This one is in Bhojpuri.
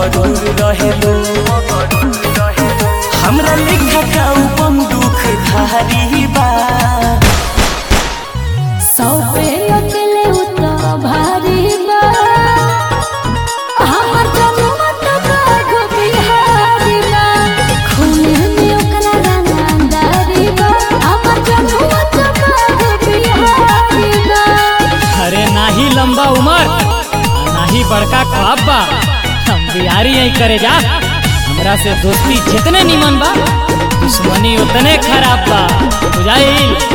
मगरूर रहेलो हमरा लेखा काऊ बंदूक धारी बा सौ पे अकेले उतना भारी बा हमर जनुआ तो बाघ बिहारी बा खून में ओकरा रंगदारी बा हमर जनुआ तो बाघ बिहारी बा अरे नाही लंबा उमर आ नाही बड़का ख्वाब बा हम बिहारी यही करे जा हमरा से दोस्ती जितने निमन बा दुश्मनी उतने खराब बा बुझाइल